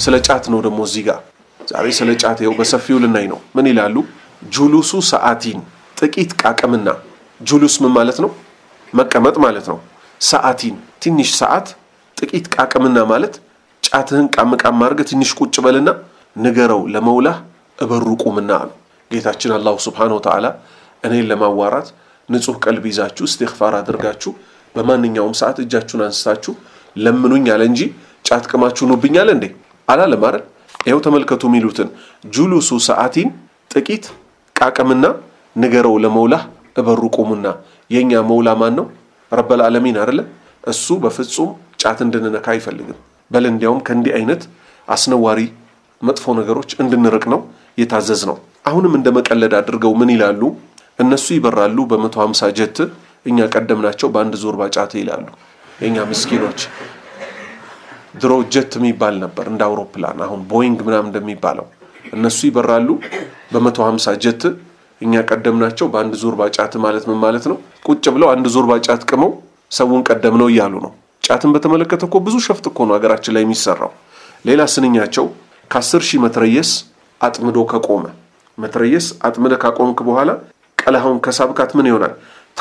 ስለ ጫት ነው ደግሞ እዚህ ጋር ዛሬ ስለ ጫት ይኸው በሰፊው ልናይ ነው። ምን ይላሉ? ጁሉሱ ሰዓቲን ጥቂት ቃቅምና ጁሉስ ምን ማለት ነው? መቀመጥ ማለት ነው። ሰዓቲን ትንሽ ሰዓት፣ ጥቂት ቃቅምና ማለት ጫትህን ቃም ቃም አድርገህ ትንሽ ቁጭ በልና ንገረው ለመውላህ እበሩ ቁምና አሉ ጌታችን አላሁ ስብሓነሁ ወተዓላ እኔን ለማዋራት ንጹሕ ቀልብ ይዛችሁ እስትግፋር አድርጋችሁ በማንኛውም ሰዓት እጃችሁን አንስታችሁ ለምኑኝ አለ እንጂ ጫት ቅማችሁ ኑብኛል እንዴ አላለም አይደል? ይኸው ተመልከቱ የሚሉትን ጁሉሱ ሰዓቲን ጥቂት ቃቅምና ንገረው ለመውላህ እበሩ ቁሙና። የእኛ መውላ ማን ነው? ረበል ዓለሚን አይደለ? እሱ በፍጹም ጫት እንድንነካ አይፈልግም። በል እንዲያውም ከእንዲህ አይነት አስነዋሪ መጥፎ ነገሮች እንድንርቅ ነው የታዘዝ ነው። አሁንም እንደ መቀለድ አድርገው ምን ይላሉ? እነሱ ይበራሉ በመቶ ሀምሳ ጀት እኛ ቀደምናቸው በአንድ ዞርባ ጫት ይላሉ። የእኛ ምስኪኖች ድሮ ጀት የሚባል ነበር እንደ አውሮፕላን አሁን ቦይንግ ምናምን እንደሚባለው እነሱ ይበራሉ በመቶ ሀምሳ ጀት እኛ ቀደምናቸው በአንድ ዞርባ ጫት ማለት ምን ማለት ነው? ቁጭ ብለው አንድ ዞርባ ጫት ቅመው ሰውን ቀደም ነው እያሉ ነው። ጫትን በተመለከተ እኮ ብዙ ሸፍጥ እኮ ነው ሀገራችን ላይ የሚሰራው። ሌላ ስንኛቸው ከአስር ሺህ መትረየስ አጥምዶ ከቆመ መትረየስ አጥምደ ካቆምክ በኋላ ቀለሃውን ከሳብካት ምን ይሆናል?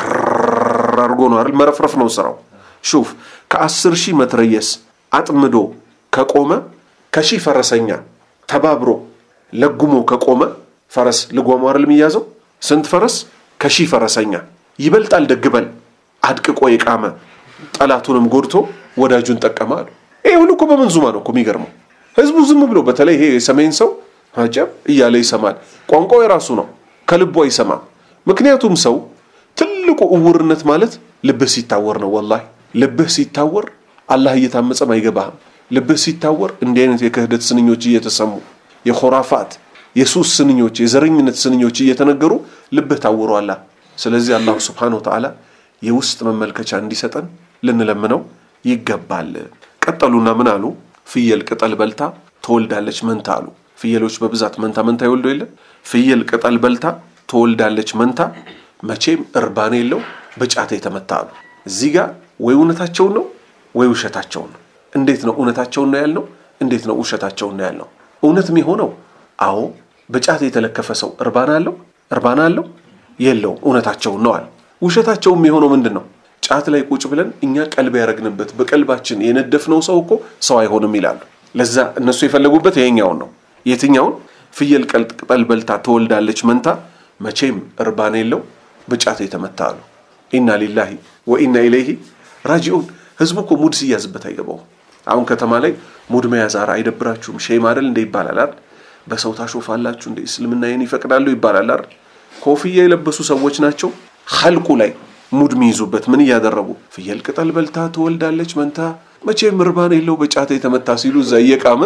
ትር አድርጎ ነው አይደል? መረፍረፍ ነው ስራው። ሹፍ ከአስር ሺህ መትረየስ አጥምዶ ከቆመ ከሺህ ፈረሰኛ ተባብሮ ለጉሞ ከቆመ ፈረስ ልጓሙ አይደል የሚያዘው? ስንት ፈረስ? ከሺህ ፈረሰኛ ይበልጣል። ደግበል አድቅቆ የቃመ ጠላቱንም ጎድቶ ወዳጁን ጠቀመ አሉ። ይሄ ሁሉ እኮ በመንዙማ ነው እኮ የሚገርመው። ህዝቡ ዝም ብሎ በተለይ ይሄ የሰሜን ሰው አጀብ እያለ ይሰማል። ቋንቋው የራሱ ነው፣ ከልቡ አይሰማም። ምክንያቱም ሰው ትልቁ እውርነት ማለት ልብህ ሲታወር ነው። ወላሂ ልብህ ሲታወር አላህ እየታመፀም አይገባህም። ልብህ ሲታወር እንዲህ አይነት የክህደት ስንኞች እየተሰሙ የኮራፋት የሱስ ስንኞች፣ የዘረኝነት ስንኞች እየተነገሩ ልብህ ታውሯላ። ስለዚህ አላሁ ስብሓነሁ ወተዓላ የውስጥ መመልከቻ እንዲሰጠን ልንለምነው ይገባል። ቀጠሉና ምን አሉ? ፍየል ቅጠል በልታ ትወልዳለች መንታ አሉ። ፍየሎች በብዛት መንታ መንታ ይወልዱ የለ? ፍየል ቅጠል በልታ ትወልዳለች መንታ፣ መቼም እርባን የለው በጫት የተመታ አሉ። እዚህ ጋር ወይ እውነታቸውን ነው ወይ ውሸታቸውን ነው። እንዴት ነው እውነታቸውን ነው ያልነው? እንዴት ነው ውሸታቸውን ነው ያልነው? እውነት የሚሆነው አዎ በጫት የተለከፈ ሰው እርባና አለው እርባና አለው የለውም፣ እውነታቸውን ነው አለ። ውሸታቸውም የሆነው ምንድን ነው? ጫት ላይ ቁጭ ብለን እኛ ቀልብ ያደረግንበት በቀልባችን የነደፍነው ሰው እኮ ሰው አይሆንም ይላሉ። ለዛ እነሱ የፈለጉበት ይሄኛውን ነው። የትኛውን? ፍየል ቅጠል በልታ ትወልዳለች መንታ፣ መቼም እርባን የለው በጫት የተመታ አሉ። ኢና ሊላሂ ወኢና ኢለይሂ ራጂኡን። ህዝቡ እኮ ሙድ ሲያዝበት አይገባውም። አሁን ከተማ ላይ ሙድ መያዝ ኧረ አይደብራችሁም? ሼም አይደል እንደ ይባላል አይደል? በሰው ታሾፋላችሁ እንደ እስልምና ይህን ይፈቅዳሉ ይባላል አይደል? ኮፍያ የለበሱ ሰዎች ናቸው ኸልቁ ላይ ሙድ የሚይዙበት ምን እያደረጉ ፍየል ቅጠል በልታ ትወልዳለች መንታ መቼም እርባን የለው በጫት የተመታ ሲሉ እዛ እየቃመ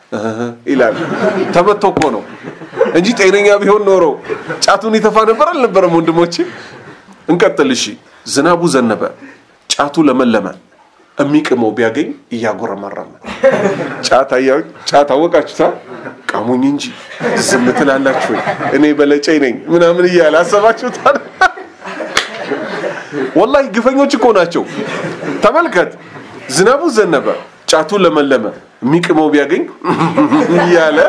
ይላል። ተመቶ እኮ ነው እንጂ ጤነኛ ቢሆን ኖሮ ጫቱን ይተፋ ነበር አልነበረም? ወንድሞቼ እንቀጥል። እሺ ዝናቡ ዘነበ፣ ጫቱ ለመለመ፣ የሚቅመው ቢያገኝ እያጎረመረመ ጫት ጫት አወቃችሁታ ቃሙኝ እንጂ ዝም ትላላችሁ ወይ? እኔ በለጨኝ ነኝ ምናምን እያለ አሰባችሁታል። ወላሂ ግፈኞች እኮ ናቸው። ተመልከት፣ ዝናቡ ዘነበ፣ ጫቱ ለመለመ፣ የሚቅመው ቢያገኝ እያለ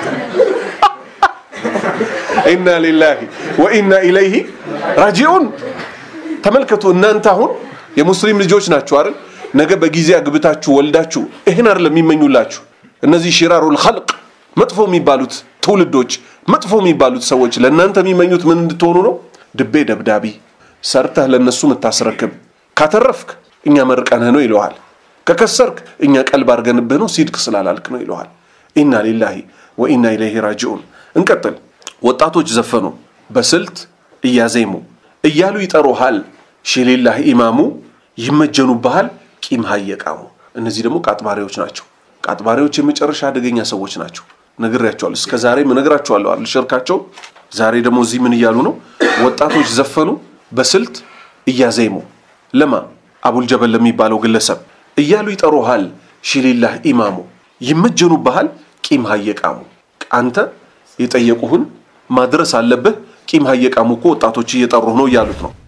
ኢና ሊላሂ ወኢና ኢለይሂ ራጂኡን። ተመልከቱ፣ እናንተ አሁን የሙስሊም ልጆች ናችሁ አይደል? ነገ በጊዜ አግብታችሁ ወልዳችሁ ይህን አይደለም የሚመኙላችሁ እነዚህ ሽራሩል ኸልቅ መጥፎ የሚባሉት ትውልዶች መጥፎ የሚባሉት ሰዎች ለእናንተ የሚመኙት ምን እንድትሆኑ ነው? ድቤ ደብዳቢ ሰርተህ ለእነሱ የምታስረክብ ካተረፍክ እኛ መርቀንህ ነው ይለዋል። ከከሰርክ እኛ ቀልብ አድርገንብህ ነው ሲድቅ ስላላልክ ነው ይለዋል። ኢና ሊላሂ ወኢና ኢለይሂ ራጂዑን። እንቀጥል። ወጣቶች ዘፈኑ በስልት እያዜሙ እያሉ ይጠሩሃል ሺሊላህ ኢማሙ ይመጀኑብሃል ቂም ሀየቃሙ። እነዚህ ደግሞ ቃጥባሪዎች ናቸው። ቃጥባሪዎች የመጨረሻ አደገኛ ሰዎች ናቸው። ነግሬያቸዋለሁ። እስከ ዛሬም እነግራቸዋለሁ አይደል ሽርካቸው። ዛሬ ደግሞ እዚህ ምን እያሉ ነው? ወጣቶች ዘፈኑ በስልት እያዜሙ ለማ አቡልጀበል ለሚባለው ግለሰብ እያሉ ይጠሩሃል ሺሊላህ ኢማሙ ይመጀኑብሃል ቂም ሀየቃሙ። አንተ የጠየቁህን ማድረስ አለብህ። ቂም ሀየቃሙ እኮ ወጣቶች እየጠሩህ ነው እያሉት ነው።